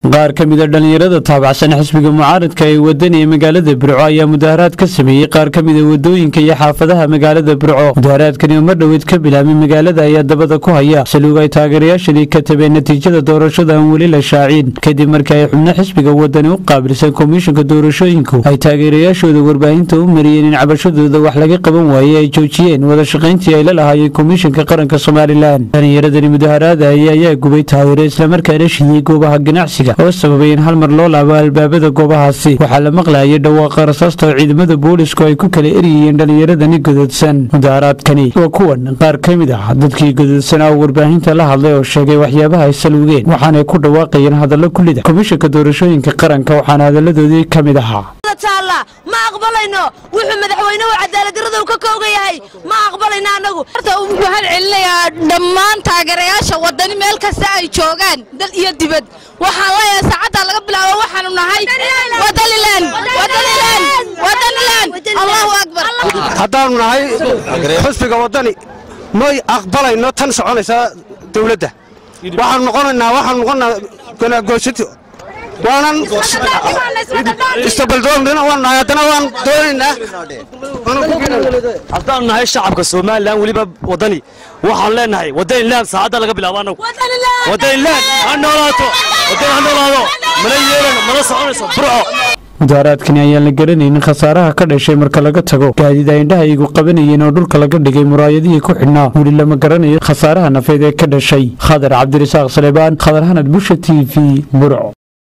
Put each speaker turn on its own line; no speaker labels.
qaar ka mida dhallinyarada taabacsan xisbiga mucaaradka ee wadani ee magaalada burco ayaa mudaharaad ka sameeyey qaar ka mida wadooyinka iyo xaafadaha magaalada burco mudaharaadkani oo mar dhoweed ka bilaabay magaalada ayaa dabada ku haya saluug ay taageerayaashadii ka tabeen natiijada doorashada aan weli la shaacin kadib markii ay xubno xisbiga wadani u qaabilsan komishanka doorashooyinku ay taageerayaashooda warbaahinta u mariyeen in cabashadooda wax laga qaban waayey ay joojiyeen wada shaqayntii ay la lahaayeen komishanka qaranka somalilan dhallinyaradani mudaharaadaya ayaa gubay taayiro islamarkaana shiyey goobaha ganacsiga oo sababay in hal mar loo laabo albaabada goobahaasi waxaa la maqlayay dhawaaqa rasaasta oo ciidamada boolisku ay ku kala eryayeen dhallinyaradani godoodsan mudaharaadkani waa kuwan qaar ka mid ah dadkii godoodsanaa oo warbaahinta la hadlay oo sheegay waxyaabaha ay salugeen waxaanay ku dhawaaqayeen hadallo kulida komishanka doorashooyinka qaranka waxaana hadalladoodii ka mid ahaa
ma aqbalayno wuxuu madaxweynuhu cadaaladdarrada ka kooga yahay ma aqbalayno annagu
horta uu mahad celinayaa dhammaan taageerayaasha wadani meel kasta ay joogaan dal iyo dibad waxaan leeyahay saacaddaa laga bilaabo waxaanu nahay wadanilan wadanilan wadanilan allahu akbar
haddaannu nahay xusbiga waddani may aqbalayno tan soconaysa dawladda waxaanu noqonaynaa waxaanu noqonnaa ganaagoosati waanan istabaldoogna waan nahay haddana waan doonaynaa
haddaanu nahay shacabka somalilan weliba waddani waxaan leenahay wadanilan saacadda laga bilaabo annagu wadanilan ha noolaato waddani ha noolaado mana yeelano mana soconayso burco
mudaharaadkani ayaan la garanaynin khasaaraha ka dhashay marka laga tago gaadiid ay indhaha igu qabanayeen oo dhulka laga dhigay muraayadihii ku xidhnaa weli lama garanayo khasaaraha nafeed ee ka dhashay khadar cabdirasaaq saleebaan khadar hanad busha t v burco